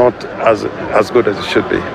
not as as good as it should be.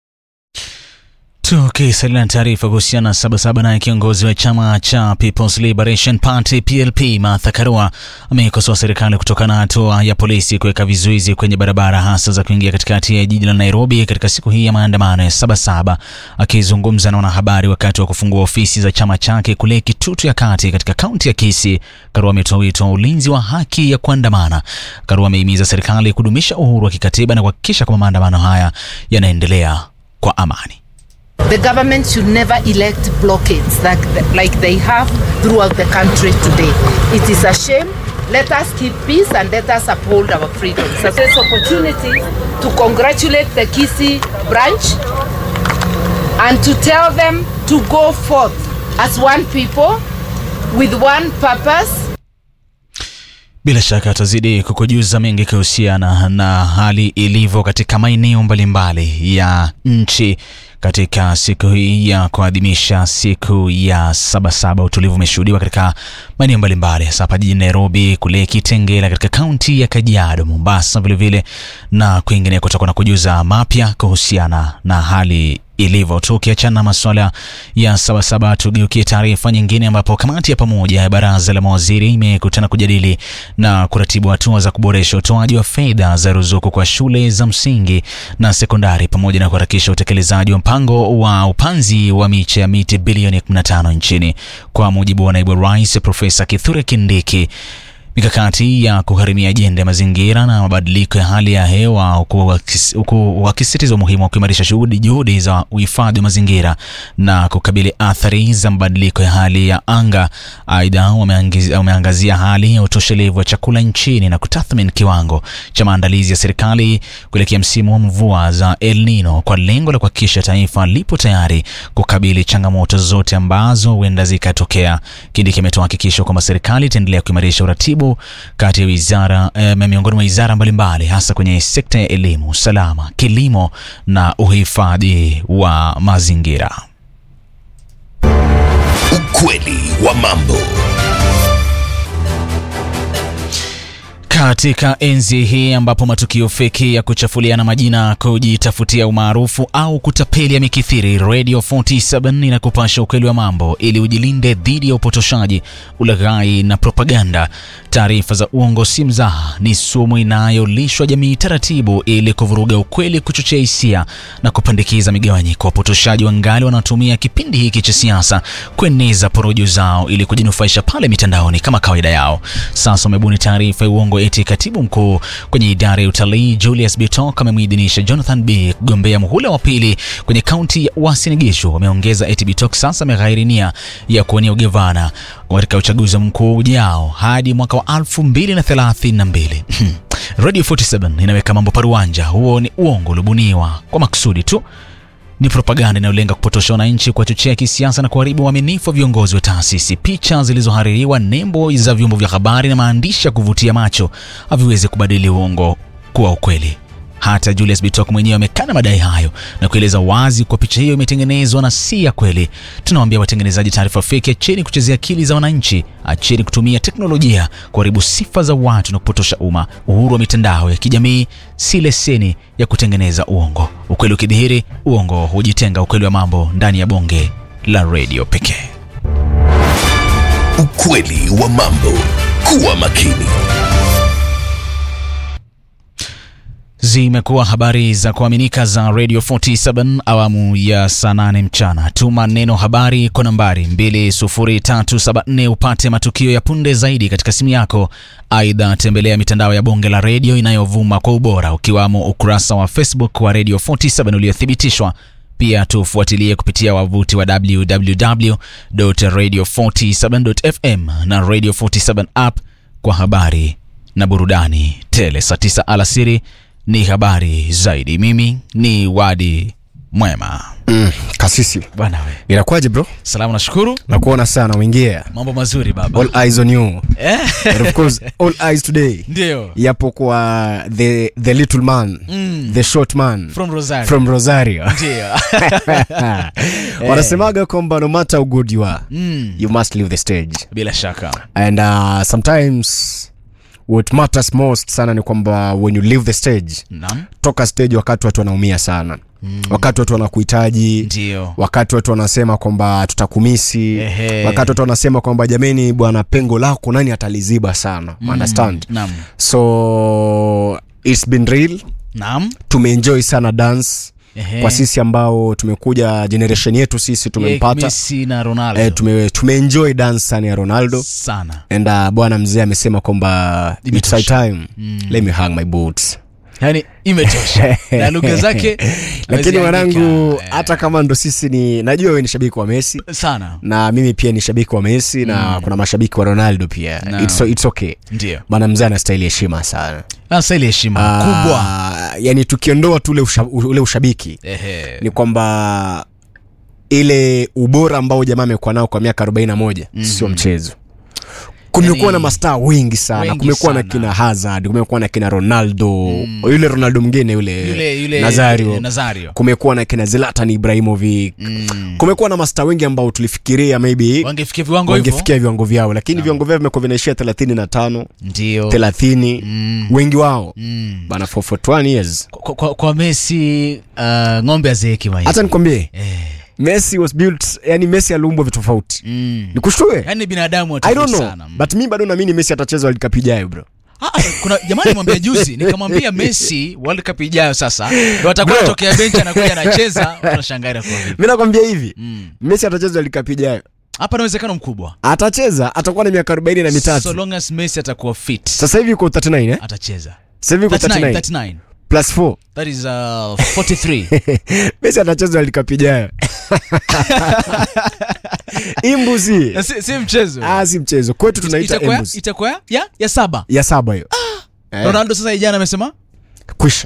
Tukisalia na taarifa kuhusiana na Sabasaba, naye kiongozi wa chama cha People's Liberation Party PLP Martha Karua ameikosoa serikali kutokana na hatua ya polisi kuweka vizuizi kwenye barabara hasa za kuingia katikati ya jiji la Nairobi katika siku hii ya maandamano ya Sabasaba. Akizungumza na wanahabari wakati wa kufungua ofisi za chama chake kule Kitutu ya Kati katika kaunti ya Kisii, Karua ametoa wito wa ulinzi wa haki ya kuandamana. Karua amehimiza serikali kudumisha uhuru wa kikatiba na kuhakikisha kwamba maandamano haya yanaendelea kwa amani. The government should never elect blockades like, like they have throughout the country today. It is a shame. Let us keep peace and let us uphold our freedoms. So this opportunity to congratulate the Kisi branch and to tell them to go forth as one people with one purpose Bila shaka atazidi kukujuza mengi kuhusiana na hali ilivyo katika maeneo mbalimbali ya nchi katika siku hii ya kuadhimisha siku ya Sabasaba. Utulivu umeshuhudiwa katika maeneo mbalimbali, hasa hapa jijini Nairobi, kule Kitengela katika kaunti ya Kajiado, Mombasa vilevile na kwingineko. Tutakuwa na kujuza mapya kuhusiana na hali ilivyo. Tukiachana na masuala ya Sabasaba, tugeukie taarifa nyingine, ambapo kamati ya pamoja ya baraza la mawaziri imekutana kujadili na kuratibu hatua za kuboresha utoaji wa fedha za ruzuku kwa shule za msingi na sekondari pamoja na kuharakisha utekelezaji wa mpango wa upanzi wa miche ya miti bilioni 15 nchini. Kwa mujibu wa naibu rais Profesa Kithure Kindiki, mikakati ya kugharimia ajenda ya mazingira na mabadiliko ya hali ya hewa huku wakisisitiza umuhimu wa kuimarisha shughuli juhudi za uhifadhi wa mazingira na kukabili athari za mabadiliko ya hali ya anga. Aidha, wameangazia hali ya utoshelevu wa chakula nchini na kutathmini kiwango cha maandalizi ya serikali kuelekea msimu wa mvua za El Nino kwa lengo la kuhakikisha taifa lipo tayari kukabili changamoto zote ambazo huenda zikatokea. Kindiki ametoa hakikisho kwamba serikali itaendelea kuimarisha uratibu kati ya wizara eh, miongoni mwa wizara mbalimbali hasa kwenye sekta ya elimu, usalama, kilimo na uhifadhi wa mazingira. Ukweli wa mambo. Katika enzi hii ambapo matukio feki ya kuchafuliana majina, kujitafutia umaarufu au kutapeli yamekithiri, Radio 47 inakupasha ukweli wa mambo ili ujilinde dhidi ya upotoshaji, ulaghai na propaganda. Taarifa za uongo si mzaha, ni sumu inayolishwa jamii taratibu ili kuvuruga ukweli, kuchochea hisia na kupandikiza migawanyiko. Wapotoshaji wangali wanatumia kipindi hiki cha siasa kueneza porojo zao ili kujinufaisha pale mitandaoni kama kawaida yao. Sasa wamebuni taarifa ya uongo eti katibu mkuu kwenye idara ya utalii Julius Bitok amemwidhinisha Jonathan B kugombea muhula wa pili kwenye kaunti ya Uasin Gishu. Wameongeza eti Bitok sasa ameghairi nia ya kuwania ugavana katika uchaguzi mkuu ujao hadi mwaka wa 2032. Radio 47 inaweka mambo paruanja. Huo ni uongo uliobuniwa kwa makusudi tu ni propaganda inayolenga kupotosha wananchi, kuwachochea kisiasa na kuharibu uaminifu wa viongozi wa taasisi. Picha zilizohaririwa, nembo za vyombo vya habari na maandishi ya kuvutia macho haviwezi kubadili uongo kuwa ukweli. Hata Julius Bitok mwenyewe amekana madai hayo na kueleza wazi kuwa picha hiyo imetengenezwa na si ya kweli. Tunawaambia watengenezaji taarifa feki, acheni kuchezea akili za wananchi, acheni kutumia teknolojia kuharibu sifa za watu na kupotosha umma. Uhuru wa mitandao ya kijamii si leseni ya kutengeneza uongo. Ukweli ukidhihiri, uongo hujitenga. Ukweli wa mambo ndani ya bonge la redio pekee. Ukweli wa mambo. Kuwa makini. Zimekuwa habari za kuaminika za Radio 47 awamu ya saa 8 mchana. Tuma neno habari kwa nambari 20374 upate matukio ya punde zaidi katika simu yako. Aidha, tembelea mitandao ya bonge la redio inayovuma kwa ubora ukiwamo ukurasa wa Facebook wa Radio 47 uliothibitishwa. Pia tufuatilie kupitia wavuti wa www.radio47.fm na Radio 47 app kwa habari na burudani tele. Saa 9 alasiri ni habari zaidi. Mimi ni Wadi Mwema. Mm, kasisi Bwana we, inakuwaje bro? salamu, nashukuru. Nakuona sana umeingia. Mambo mazuri baba. All eyes on you. Eh, And of course, all eyes today ndio yapo kwa the, the little man Mm. the short man from Rosario. from Rosario. Ndio. Wanasemaga kwamba no matter how good you are, Mm, you must leave the stage. bila shaka And uh, sometimes what matters most sana ni kwamba when you leave the stage Naam. toka stage wakati watu wanaumia sana mm. wakati watu wanakuhitaji Ndio. wakati watu wanasema kwamba tutakumisi Ehe. wakati watu wanasema kwamba jameni bwana pengo lako nani ataliziba sana mm. understand Naam. so it's been real Naam. tumeenjoy sana dance Ehe. kwa sisi ambao tumekuja generation yetu sisi tumempata Messi na Ronaldo. eh, tume, tumeenjoy dance sana ya ronaldo sana. and uh, bwana mzee amesema kwamba it's high time mm. let me hang my boots Yaani imetosha. na lugha zake lakini ameziandika, mwanangu eh, hata kama ndo sisi ni najua wewe ni shabiki wa messi sana. na na mimi pia ni shabiki wa messi na kuna mashabiki wa ronaldo pia No. it's, it's okay ndio. bwana mzee anastahili heshima sana Sasa ile heshima kubwa. Ah, yani tukiondoa tu ule, usha, ule ushabiki Ehe. ni kwamba ile ubora ambao jamaa amekuwa nao kwa miaka 41 mm-hmm. sio mchezo kumekuwa Yani, na mastaa wengi sana wengi kumekuwa na sana. kina hazard kumekuwa na kina ronaldo mm. yule ronaldo mwingine yule, Yule yule nazario Nazario. kumekuwa na kina zlatan ibrahimovic Mm. kumekuwa na mastaa wengi ambao tulifikiria maybe Wangefikia viwango hivyo. wangefikia viwango vyao lakini viwango vyao vimekuwa vinaishia 35 Ndio. 30 Mm. wengi wao Mm. bana for, for 21 years Kwa, kwa, kwa Messi uh, ng'ombe azeeki maisha. hata nikwambie eh. messi was built yani messi aliumbwa vitu tofauti Mm. nikushtue Yaani binadamu i don't watofauti know sana. but mi bado naamini messi atacheza world cup ijayo bro Ah, ah, kuna jamani mwambia juzi nikamwambia Messi World Cup ijayo sasa ndio atakuwa Bro. anatokea bench anakuja anacheza unashangaa kwa vipi. mi nakwambia hivi Mm. messi atacheza world cup ijayo Hapa na uwezekano mkubwa. atacheza atakuwa na miaka 40 na mitatu So long as Messi atakuwa fit sasa hivi uko 39 eh? atacheza. sasa hivi uko 39 39 39 plus 4 that is uh, 43. messi atacheza world cup ijayo imbuzi Na si, si mchezo. ah si mchezo kwetu tunaita Itakuwa imbuzi itakuwa ya ya saba. ya saba hiyo Eh, Ronaldo sasa ijana amesema kwisha